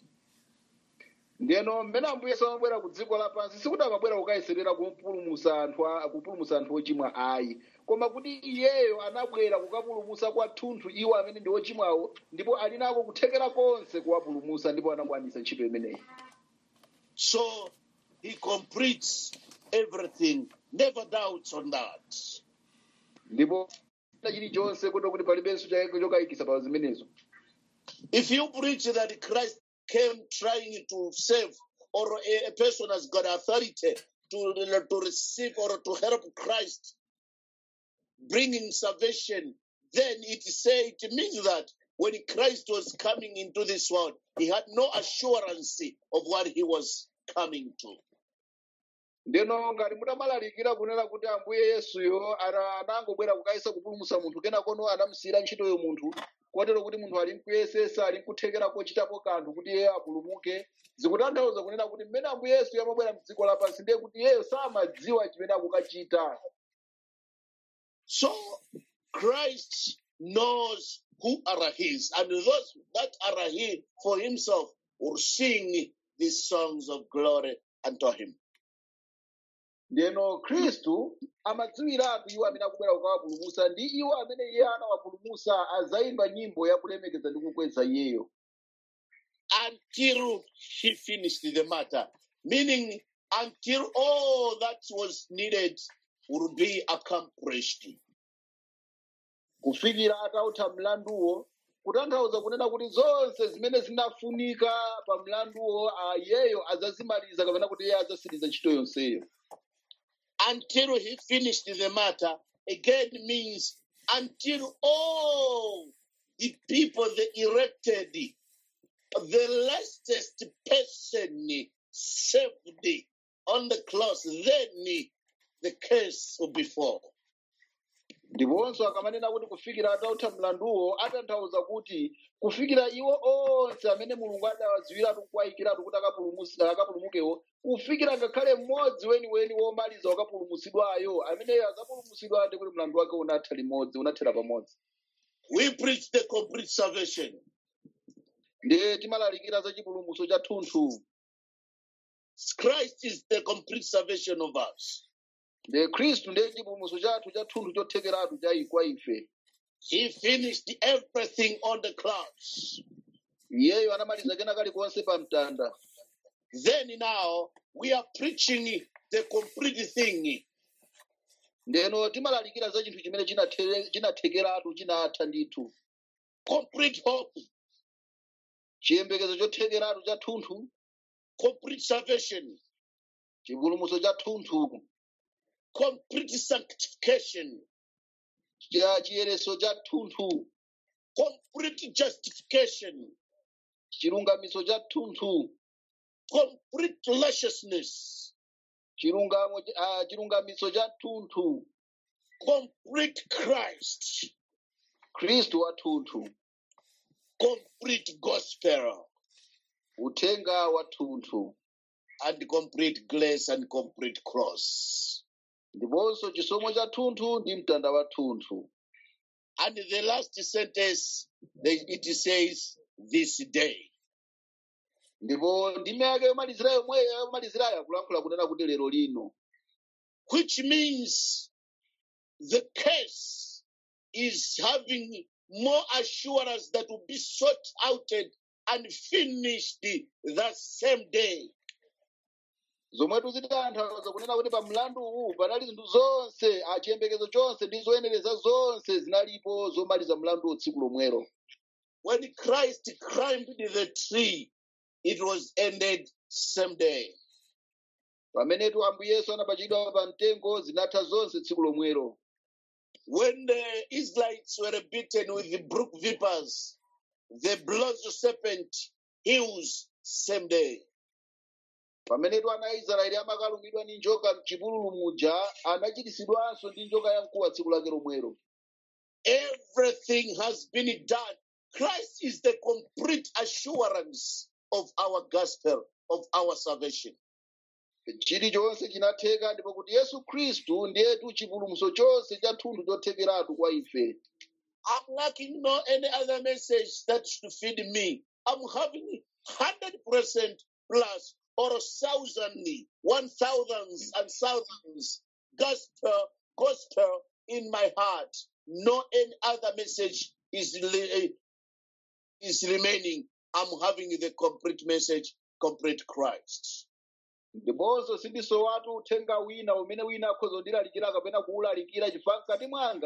ndeno mmene ambuye samabwera ku dziko lapansi sikuti amabwera kukayeserera kupulumusa anthu a- kupulumusa anthu ochimwa ayi koma kuti iyeyo anabwera kukapulumusa kwathunthu iwo amene ndi ochimwawo ndipo ali nako kuthekera konse kuwapulumusa ndipo anakwanisa ntchito imeneyi So he completes everything, never doubts on that. ndipo china chilichonse kuti kuti palibenso chake chokayikisa pa zimenezo If you preach that Christ came trying to save, or a, a person has got authority to, to receive or to help Christ bringing salvation, then it say it means that when Christ was coming into this world, he had no assurance of what he was coming to. ndeno ngati mutamalalikira kunena kuti ambuye yesuyo ana- anangobwera kukayesa kupulumutsa munthu kenakono anamusiyira ntchitoyo munthu kotero kuti munthu ali mkuyesesa ali mkuthekera kochitapo kanthu kuti iye apulumuke zikutanthauza kunena kuti mmene ambuye yesu amabwera mdziko lapansi ndiye kuti iyeyo samadziwa chimene akukachita So Christ knows who are his, and those that are his for himself will sing these songs of glory unto him. ndeno khristu amadziwiratu iwo amene akubwera kukawapulumutsa ndi iwo amene iye anawapulumutsa azayimba nyimbo yakulemekeza ndi kukweza iyeyo until he finished the matter, meaning until all that was needed will be accomplished. kufikira atautha mlanduwo kutanthauza kunena kuti zonse zimene zinafunika pa mlanduwo ah, iyeyo azazimaliza kapena kuti iye azasiriza ntchito yonseyo Until he finished the matter, again means until all the people, the elected, the lastest person saved on the cross, then the case will be full. ndiponso akamanena kuti kufikira atautha mlanduwo atanthauza kuti kufikira iwo onse amene mulungu adawadziwiratu kuwayikiratu kuti akapulumutsi- akapulumukewo kufikira ngakhale mmodzi weniweni womaliza wakapulumutsidwayo ameneyo azapulumutsidwa ndi kuti mlandu wake unatha limodzi unathera pamodzi We preach the complete salvation. ndiye timalalikira za chipulumutso cha thunthu Christ is the complete salvation of us. ndiye khristu ndiye chipulumutso chathu cha thunthu chothekeratu cha kwa ife He finished everything on the cross. iyeyo anamaliza kena kalikonse pa mtanda Then now we are preaching the complete thing. ndeno timalalikira za chinthu chimene chinathe- chinathekeratu chinatha ndithu Complete hope, chiyembekezo chothekeratu cha thunthu complete salvation, chipulumutso cha thunthu complete sanctification, cha chiyereso cha thunthu complete justification, chilungamiso cha thunthu complete righteousness, chilungamo ah, chilungamiso cha thunthu complete Christ, khristu wa thunthu complete gospel, uthenga wa thunthu and complete grace and complete cross. ndiponso chisomo cha thunthu ndi mtanda wa thunthu And the last sentence, they- it says, this day. ndipo ndime yake yomalizirayo yomwe yomalizirayo akulankhula kunena kuti lero lino which means the case is having more assurance that will be sought out and finished that same day. zomwetu zitanthauza kunena kuti pa mlandu uwu panali zinthu zonse ah, chiyembekezo chonse ndi zoyenereza zonse zinalipo zomaliza mlandu tsiku lomwero When Christ climbed the tree, it was ended same day. pamenetu ambuye yesu anapachikidwa pa mtengo zinatha zonse tsiku lomwero When the Israelites were beaten with the brook vipers, the blood of serpent heals same day. pamenetu ana aisraeli amakalumidwa ndi njoka mchipululu muja anachiritsidwanso ndi njoka yamkuwa tsiku lake lomwero Everything has been done. Christ is the complete assurance of our gospel, of our salvation. chilichonse chinatheka ndipo kuti yesu khristu ndiyetu chipulumutso chonse cha thunthu chothekeratu kwa ife I'm lacking no any other message that should feed me. I'm having hundred percent plus or thousandly, one thousands and thousands gospel, gospel in my heart. No any other message is li- is remaining. I'm having the complete message, complete Christ. ndiponso sindisowatu uthenga wina umene wina akhoza kundilalikira kapena kuwulalikira chifukwa mkati mwanga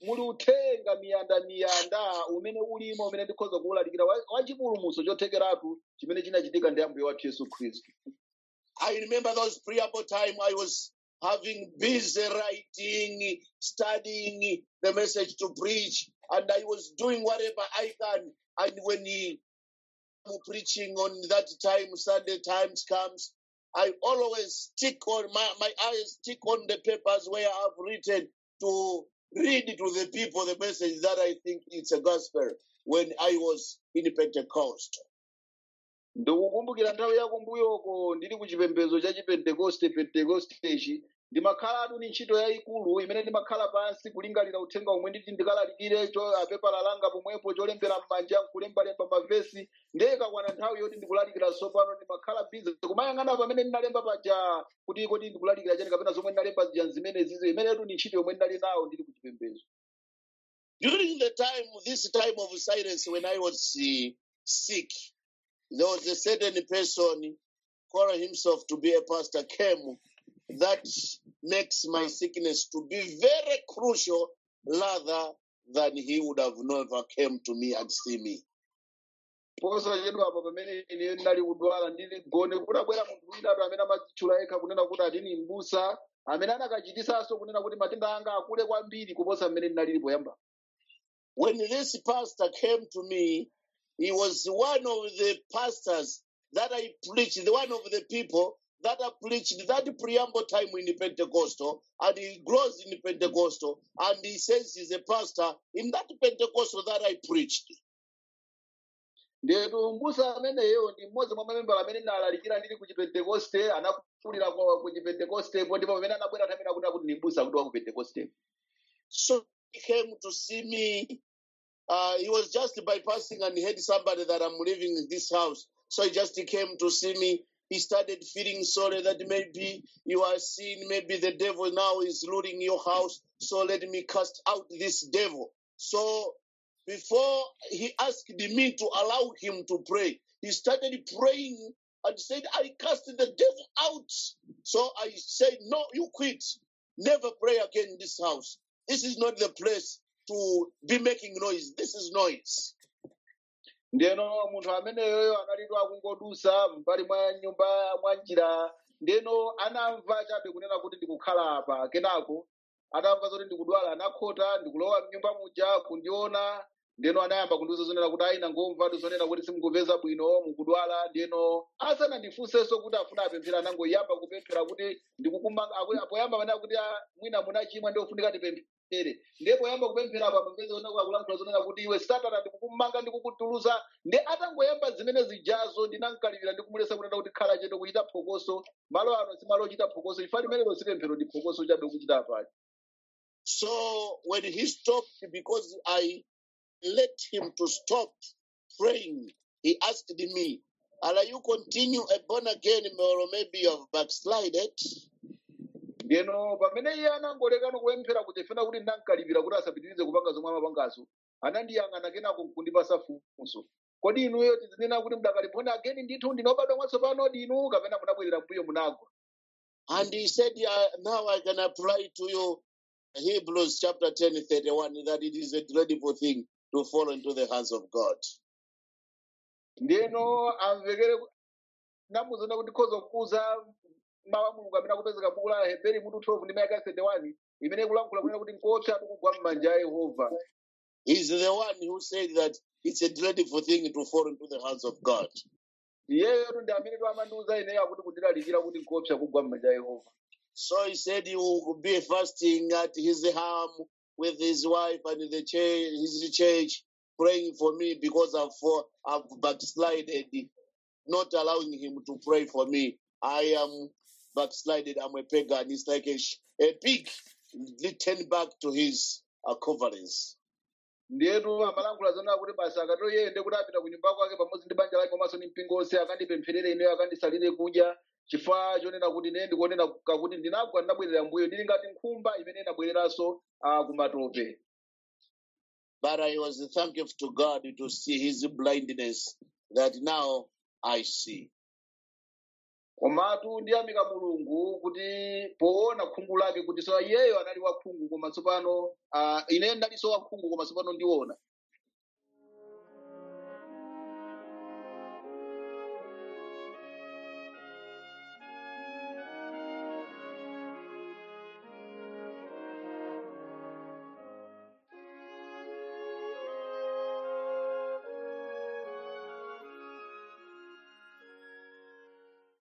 muli uthenga miyanda miyanda umene ulimo umene ndikhoza kuwulalikira wa wa chipulumutso chothekeratu chimene chinachitika ndi ambuye wathu yesu khristu I remember those preamble time I was having busy writing, studying the message to preach, and I was doing whatever I can. And when he I'm preaching on that time, Sunday times comes, I always stick on my, my eyes stick on the papers where I've written to read to the people the message that I think it's a gospel when I was in Pentecost. ndikukumbukira nthawi yakumbuyoko ndili ku chipembedzo cha chipentekoste pentekostechi ndimakhalatu ni ntchito yayikulu imene ndimakhala pansi kulingalira uthenga omwe nditi ndikalalikire cho apepala langa pomwepo cholembera m'manja nkulembalemba mavesi ndekakwana nthawi yoti ndikulalikira tsopano ndimakhala bizi kumayang'ana pamene ndinalemba paja kuti kodi ndikulalikira chani kapena zomwe ndinalemba zija zimene zizo imenetu ni ntchito yomwe ndinali nawo ndili ku chipembedzo During the time, this time of silence, when I was uh, sick, there was a certain person calling himself to be a pastor came that makes my sickness to be very crucial rather than he would have never came to me and see me. posachedwa apa pamene ine ndinali kudwala ndili gone kutabwera munthu winatu amene amatchula yekha kunena kuti atini mbusa amene anakachitisanso kunena kuti matenda anga akule kwambiri kuposa mmene ndinalili poyamba When this pastor came to me, he was one of the pastors that I preached, the one of the people that I preached that preamble time in the Pentecostal, and he grows in the Pentecostal, and he says he's a pastor in that Pentecostal that I preached. ndetu mbusa ameneyo ndi mmodzi mwa mamembala amene ndalalikira ndili ku chipentekoste anakulira kwa- ku chipentekostepo ndipo pamene anabwera nthawi ina kuti ndi mbusa kuti wa ku pentekoste So he came to see me. Uh, he was just bypassing and he heard somebody that I'm living in this house. So he just came to see me. He started feeling sorry that maybe you are seeing, maybe the devil now is ruling your house. So let me cast out this devil. So before he asked me to allow him to pray, he started praying and said, I cast the devil out. So I said, No, you quit. Never pray again in this house. This is not the place to be making noise. This is noise. ndeno munthu ameneyoyo analidwa akungodusa mbali mwa nyumba mwa njira ndeno anamva chabe kunena kuti ndikukhala apa kenako atamva zoti ndikudwala anakhota ndikulowa mnyumba muja kundiona ndeno anayamba kundiuza zonena kuti ayi nangomvatu zonena kuti simukupeza bwino mukudwala ndeno asanandifunsenso kuti afuna apemphera anangoyamba kupemphera kuti ndikukumanga aku- poyamba pamene akuti "Ah, mwina munachimwa ndiofunika tipemphere ndipo yamba kupemphera apa mapeza ona akulankhula zonena kuti iwe satana ndikukumanga ndikukutuluza ndi atangoyamba zimene zijazo ndinankalipira ndikumulesa kunena kuti khala chete kuchita phokoso malo ano si malo ochita phokoso chifukwa limenelo si pemphero ndi phokoso chabe kuchita apali So when he stopped, because I let him to stop praying, he asked me, Are you continue a born again or maybe you have backslided? ndeno pamene iye anangolekano kupemphera kuti fena kuti ndinankalipira kuti asapitirize kupanga zomwe amapangazo anandiyang'ana kenako nkundipasa funso kodi inuyo tizinena kuti mdakalipona ageni ndithu ndinobadwa mwatsopano dinu kapena munabwerera mbuyo munagwa And he said, yeah, Now I can apply to you Hebrews chapter 10, 31, that it is a dreadful thing to fall into the hands of God. ndeno amvekere ku- namuzona kuti khoza kukuza mawu a mulungu amene akupezeka buku la heberi mutu 12 ndi mayaka 31 imene kulankhula kunena kuti nkopsa tikugwa m'manja a yehova He's the one who said that it's a dreadful thing to fall into the hands of God. iyeyo ndi amene amandiuza ineyo akuti kundilalikira kuti nkopsa kugwa m'manja a yehova So he said he will be fasting at his home with his wife and the church, his church, praying for me because I've, for, I've backslided, not allowing him to pray for me. I am backslided. I'm a pagan. It's like a, sh- a pig returned back to his uh, coverings. ndiyetu amalankhula zonena kuti basi akatero yeyende kuti apita ku nyumba kwake pamodzi ndi banja lake komanso ndi mpingo onse akandipempherere ineyo akandisalire kudya chifukwa chonena kuti ine ndikonena kakuti ndinagwa ndinabwerera mbuyo ndili ngati nkhumba imene inabwereranso uh, kumatope But I was thankful to God to see his blindness that now I see. komatu ndiyamika mulungu kuti poona khungu lake kuti so iyeyo anali wakhungu koma tsopano uh, ine ndalinso wakhungu koma tsopano ndiona